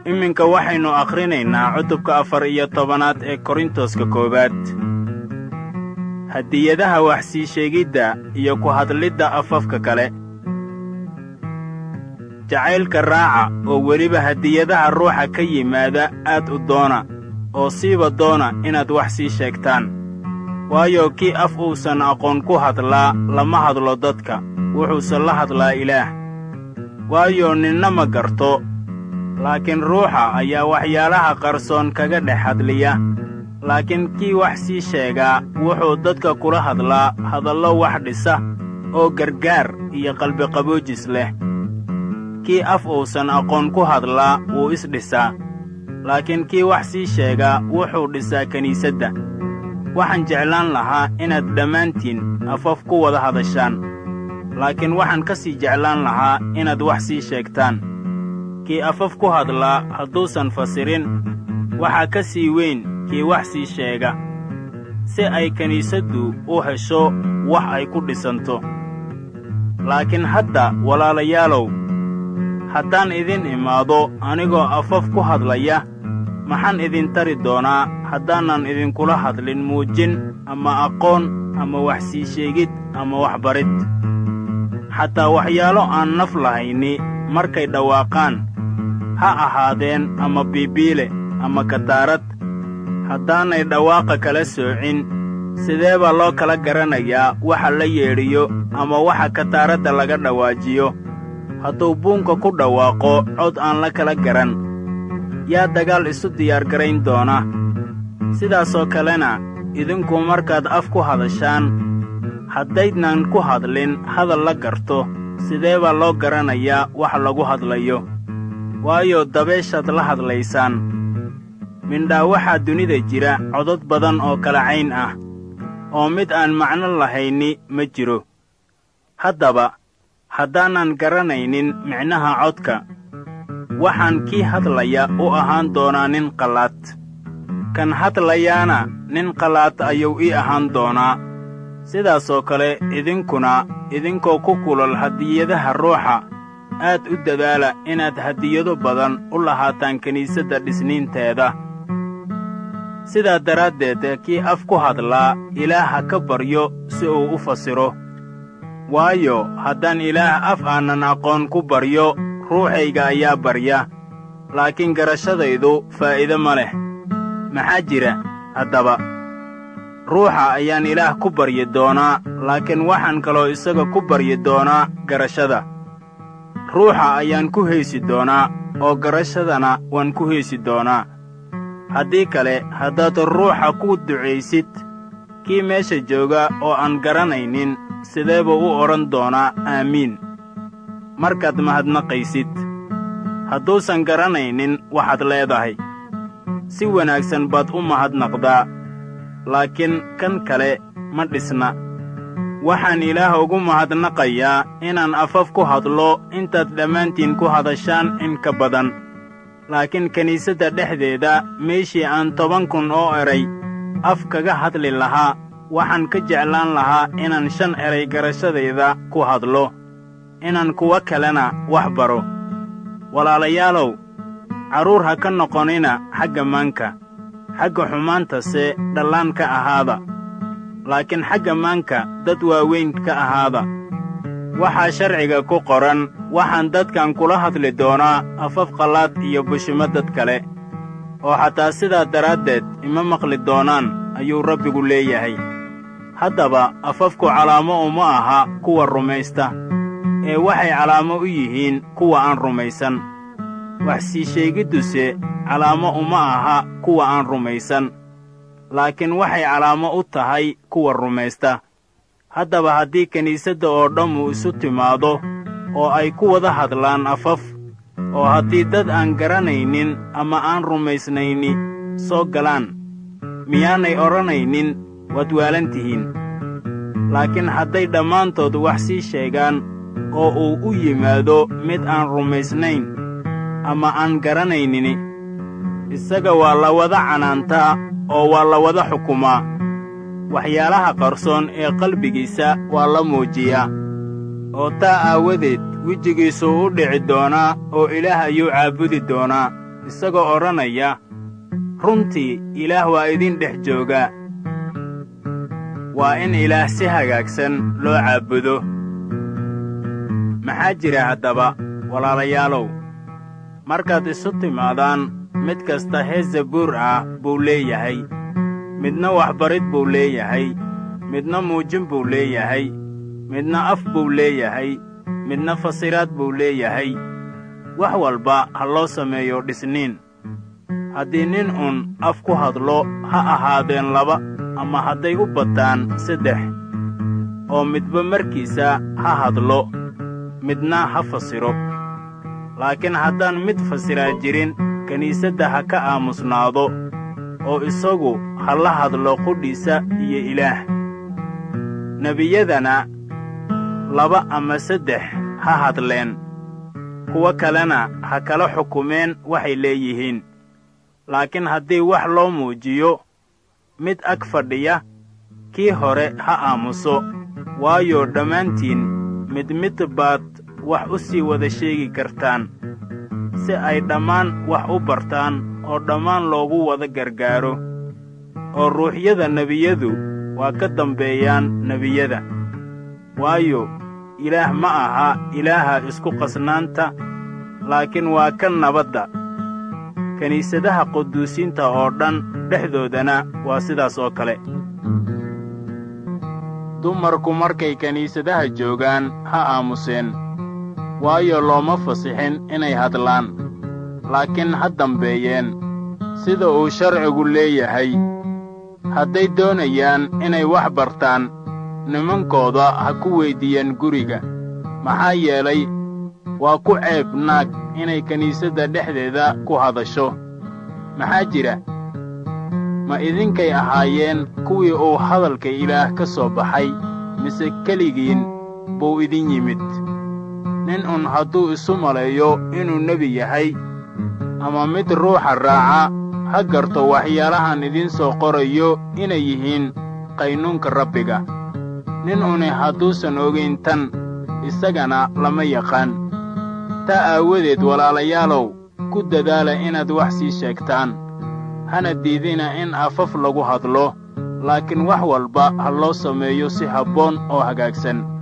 iminka waxaynu akhrinaynaa cutubka afar iyo tobanaad ee korintoska koowaad hadiyadaha wax sii sheegidda iyo ku hadlidda afafka kale jacaylka raaca oo weliba hadiyadaha ruuxa ka yimaada aad u doona oo siiba doona inaad wax sii sheegtaan waayo kii af uusan aqoon ku hadlaa lama hadlo dadka wuxuuse la hadlaa ilaah waayo ninna ma garto laakiin ruuxa ayaa waxyaalaha qarsoon kaga dhex hadliya laakiin kii wax sii sheegaa wuxuu dadka kula hadlaa hadallo wax dhisa oo gargaar iyo qalbiqaboojis leh kii af uusan aqoon ku hadlaa wuu isdhisaa laakiin kii wax sii sheegaa wuxuu dhisaa kiniisadda waxaan jeclaan lahaa inaad dhammaantiin afaf ku wada hadashaan laakiin waxaan ka sii jeclaan lahaa inaad wax sii sheegtaan kii afaf ku hadlaa hadduusan fasirin waxaa ka sii weyn kii wax sii sheega si ay kiniisaddu u hesho wax ay ku dhisanto laakiin hadda walaalayaalow haddaan idin imaado anigoo afaf ku hadlaya maxaan idin tari doonaa haddaanan idinkula hadlin muujin ama aqoon ama wax sii sheegid ama waxbarid xataa waxyaalo aan naf lahayni markay dhawaaqaan ha ahaadeen ama biibiile ama kataarad haddaanay dhawaaqa kala soocin sidee baa loo kala garanayaa waxa la yeedhiyo ama waxa kataaradda laga dhawaajiyo hadduu buunka ku dhawaaqo cod aan la kala garan yaa dagaal isu diyaargarayn doona sidaasoo kalena idinku markaad af ku hadashaan haddaydnan ku hadlin hadal la garto sidee baa loo garanayaa wax lagu hadlayo waayo dabeeshaad la hadlaysaan mindhaa waxaa dunida jira codod badan oo kala cayn ah oo mid aan macno lahayni ma jiro haddaba haddaanan garanaynin micnaha codka waxaan kii hadlaya u ahaan doonaa nin qallaad kan hadlayaana nin qallaad ayuu ii ahaan doonaa sidaasoo kale idinkuna idinkoo ku kulol hadiyadaha ruuxa aad u dadaala inaad hadiyado badan u lahaataan kiniisadda dhisniinteeda sidaa daraaddeed kii af ku hadlaa ilaah ha ka baryo si uu u fasiro waayo haddaan ilaah af aanan aqoon ku baryo ruuxayga ayaa barya laakiin garashadaydu faa'iido ma leh maxaa jira haddaba ruuxa ayaan ilaah ku baryi doonaa laakiin waxaan kaloo isaga ku baryi doonaa garashada ruuxa ayaan ku haysi doonaa oo garashadana waan ku haysi doonaa haddii kale haddaad ruuxa ku ducaysid kii meesha jooga oo aan garanaynin sidee buu u odhan doonaa aamiin markaad mahadnaqaysid hadduusan garanaynin waxaad leedahay si wanaagsan baad u mahadnaqdaa laakiin kan kale ma dhisna waxaan ilaah ugu mahadnaqayaa inaan afaf ku hadlo intaad dhammaantiin ku hadashaan in ka badan laakiin kiniisadda dhexdeeda meeshii aan toban kun oo eray af kaga hadli lahaa waxaan ka jeclaan lahaa inaan shan eray garashadayda ku hadlo inaan kuwo kalena wax baro walaalayaalow carruur ha ka noqonina xagga maanka xagga xumaantase dhallaan ka ahaada laakiin xagga maanka dad waaweyn ka ahaada waxaa sharciga ku qoran waxaan dadkan kula hadli doonaa afaf qallaad iyo bushimo dad kale oo xataa sidaa daraaddeed ima maqli doonaan ayuu rabbigu leeyahay haddaba afafku calaamo uma aha kuwa rumaysta ee waxay calaamo u yihiin kuwa aan rumaysan wax sii sheegidduse calaamo uma aha kuwa aan rumaysan laakiin waxay calaamo u tahay kuwa rumaysta haddaba haddii kiniisadda oo dhammu isu timaado oo ay ku wada hadlaan afaf oo haddii dad aan garanaynin ama aan rumaysnayni soo galaan miyaanay odhanaynin waad waalan tihiin laakiin hadday dhammaantood wax sii sheegaan oo uu u yimaado mid aan rumaysnayn ama aan garanaynini isaga waa la wada canaantaa oo waa la wada xukumaa waxyaalaha qarsoon ee qalbigiisa waa la muujiyaa oo taa aawadeed wejigiisuu u dhici doonaa oo ilaah ayuu caabudi doonaa isagoo odhanaya runtii ilaah waa idin dhex joogaa waa in ilaah si hagaagsan loo caabudo maxaa jira haddaba walaalayaalow markaad isu timaadaan mid kasta hees zabuur ah buu leeyahay midna waxbarid buu leeyahay midna muujin buu leeyahay midna af buu leeyahay midna fasiraad buu leeyahay wax walba ha loo sameeyo dhisniin haddii nin uun af ku hadlo ha ahaadeen laba ama hadday u bataan saddex oo midba markiisa ha hadlo midna ha fasiro laakiin haddaan mid fasiraa jirin kiniisadda ha ka aamusnaado oo isagu ha la hadlo qudhiisa iyo ilaah nebiyadana laba ama saddex ha hadleen kuwo kalena ha kala xukumeen waxay leeyihiin laakiin haddii wax loo muujiyo mid ag fadhiya kii hore ha aamuso waayo dhammaantiin mid mid baad wax u sii wada sheegi kartaan si ay dhammaan wax u bartaan oo dhammaan loogu wada gargaaro oo ruuxyada nebiyadu waa ka dambeeyaan nebiyada waayo ilaah ma aha ilaaha isku qasnaanta laakiin waa ka nabadda kiniisadaha quduusiinta oo dhan dhexdoodana waa sidaas oo kale dumarku markay kiniisadaha joogaan ha aamuseen waayo looma fasixin inay hadlaan laakiin ha dambeeyeen sida uu sharcigu leeyahay hadday doonayaan inay wax bartaan nimankooda ha ku weyddiiyeen guriga maxaa yeelay waa ku ceeb naag inay kiniisadda dhexdeeda ku hadasho maxaa jira ma idinkay ahaayeen kuwii uu hadalka ilaah ka soo baxay mise keligiin buu idin yimid nin un hadduu isu maleeyo inuu nebi yahay ama mid ruuxa raaca ha garto waxyaalahan idiin soo qorayo inay yihiin qaynuunka rabbiga nin uni hadduusan ogayn tan isagana lama yaqaan taa aawadeed walaalayaalow ku dadaala inaad wax sii sheegtaan hana diidina in afaf lagu hadlo laakiin wax walba ha loo sameeyo si habboon oo hagaagsan